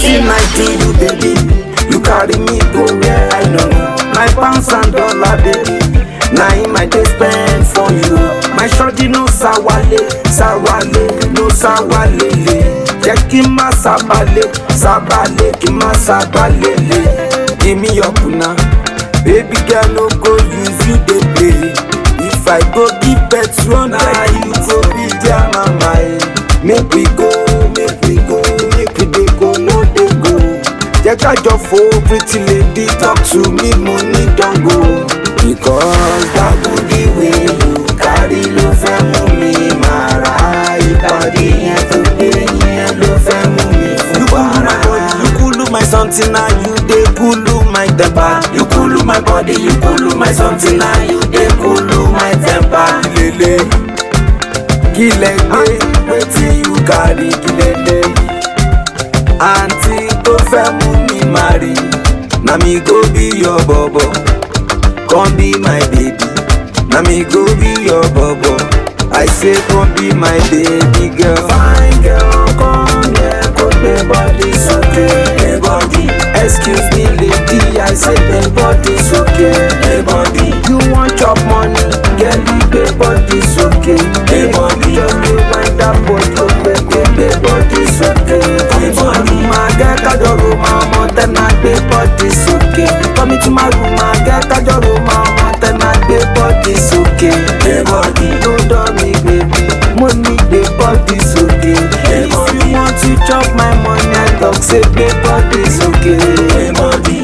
Wetin I do you, baby? You carry me go where I know. My pounds and dollar, baby. Na him I dey spend for you. My shorty no sawale, sawale, no sawalele. Jẹ́ kí n má sábàlẹ̀, sábàlẹ̀ kí n má sábàlẹ̀lẹ̀. Give me your kuna, baby girl no go use you dey play. If I go give birth run na you go be their mama. eh. Make we go, make we go, make we dey go, no dey go. Jẹ́ ká jọ fo pretty lady talk to me, money don go. Because that booty wey you carry ló fẹ́ mú mi máa ra ìpàdé yẹn tó gbé yẹn ló fẹ́ mú mi fún wàrà. You kulu my something na you dey kulu my temper. You kulu my body, you kulu my something na you dey kulu my temper. Lele, kílẹ̀ gbé wetin you carry kílẹ̀ àǹtí tó fẹ́ mú mi marry na mi go be your bobo come be my baby na mi go be your bobo i say come be my baby girl. fine girl come here kó gbé body sókè gbé body excuse me lady i say gbé body sókè gbé body you wan chop money girl gbé body sókè gbé body just dey wind that body gbé gbé body sókè gbé body máa gẹ́ kájọ ro máa mọ tẹ́nà gbé body sókè kọ́mi tí máa rù máa gẹ́ kájọ ro máa mọ tẹ́nà gbé body sókè gbé body ló dán mi gbèbí mo ní gbé body sókè if you want to chop my money i talk say gbé body sókè gbé body.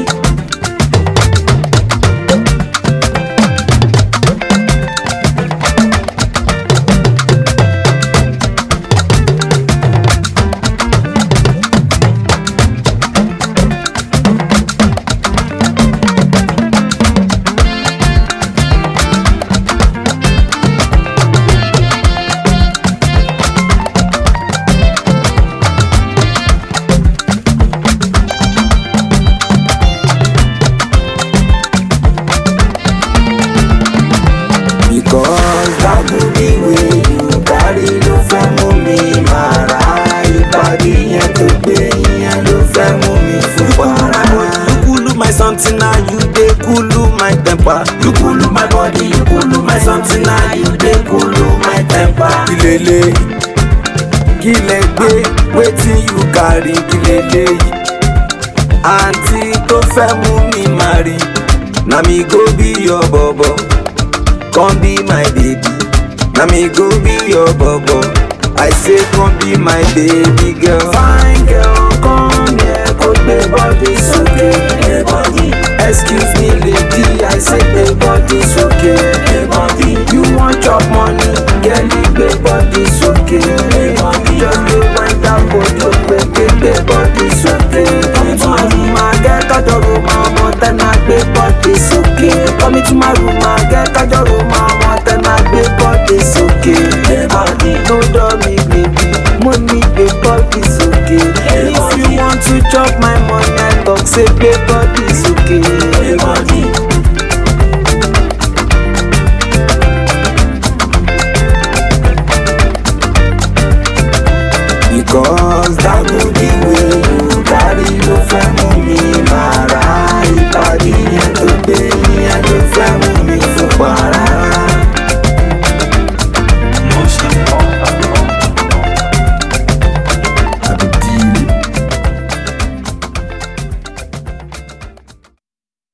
Because that booty wey you carry ló fẹ́ mú mi máa ra ìpàdé yẹn tó gbé yẹn ló fẹ́ mú mi fún wàrà. You kulu my something na you dey kulu my temper. You kulu my body, you kulu my something na you dey kulu my temper. Kílélẹ̀ kílẹ̀ gbé wetin you carry kílélẹ̀ yìí. Àǹtí tó fẹ́ mú mi marry na mi go be your bobo. Come be my baby, na me go be your bobo. I say come be my baby girl. Fine girl, come here, kó gbé body sókè, gbé body. Excuse me lady, I say gbé body sókè, gbé body. You wan chop money, girl, gbé body sókè, gbé body. Just dey wind that body, gbé gbé gbé body sókè, gbé body. Máa gẹ́ kájọ ro máa mọ tẹ́nà gbé body sókè. Kọ́mi tí máa rù máa gẹ́ kájọ ro máa mọ tẹ́nà gbé body sókè. Gbé body ló dán mi gbèbí, mo ní gbé body sókè. If you want to chop my money, I talk say gbé body sókè. Gbé body.